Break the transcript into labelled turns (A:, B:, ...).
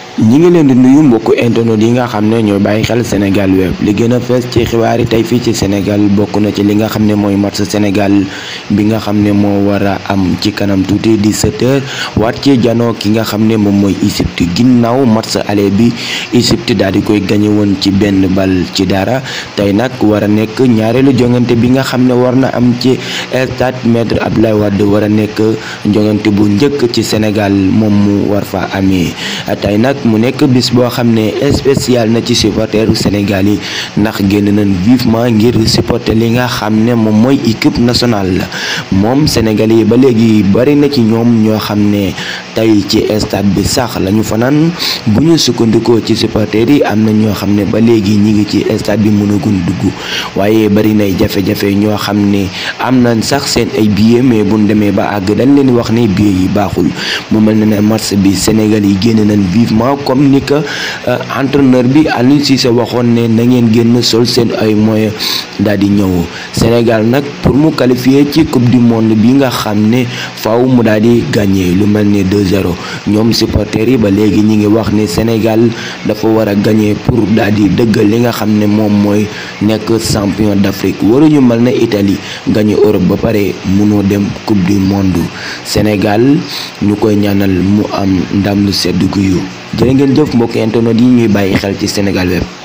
A: ñi ngi leen di nuyu mbokku internet yi nga xam ne ñooy bàyyi xel Sénégal web li gën a fees ci xibaar yi tey fii ci Sénégal bokk na ci li nga xam ne mooy match Sénégal bi nga xam ne moo war a am ci kanam tuuti di 17h waat ci janoo ki nga xam ne moom mooy Égypte ginnaaw match aller bi Égypte daal di koy gañe woon ci benn bal ci dara tey nag war a nekk ñaareelu jongante bi nga xam ne war na am ci stade Maître Abdoulaye Wade war a nekk jongante bu njëkk ci Sénégal moom mu war fa amee tey nag mu nekk bis boo xam ne spécial na ci supporteru Sénégal yi ndax génn nañ vivement ngir supporter li nga xam ne moom mooy équipe nationale la moom Sénégal yi ba léegi bari na ci ñoom ñoo xam ne tey ci stade bi sax lañu fanaan bu ñu sukkandikoo ci supporters yi am na ñoo xam ne ba léegi ñi ngi ci stade bi mënagun dugg waaye bari nay jafe-jafe ñoo xam ne am nañ sax seen ay billets mais buñ demee ba àgg dañ leen wax ne billets yi baaxul mu mel ne ne match bi Sénégal yi génn nañ vivement comme ni que entraîneur bi Aliou Cissé waxoon ne na ngeen génn sol seen ay moyens daal di ñëw Sénégal nag pour mu qualifier ci coupe du monde bi nga xam ne faaw mu daal di gagné lu mel ne 2-0 ñoom supporters yi ba léegi ñi ngi wax ne Sénégal dafa war a gagné pour daal di dëggal li nga xam ne moom mooy nekk champion d'Afrique waruñu mel ne Italie gagné Europe ba pare mënoo dem coupe du monde Sénégal ñu koy ñaanal mu am ndam lu sedd guyu jërë ngeen jëf mbokk internet yi ñuy bàyyi xel ci Sénégal web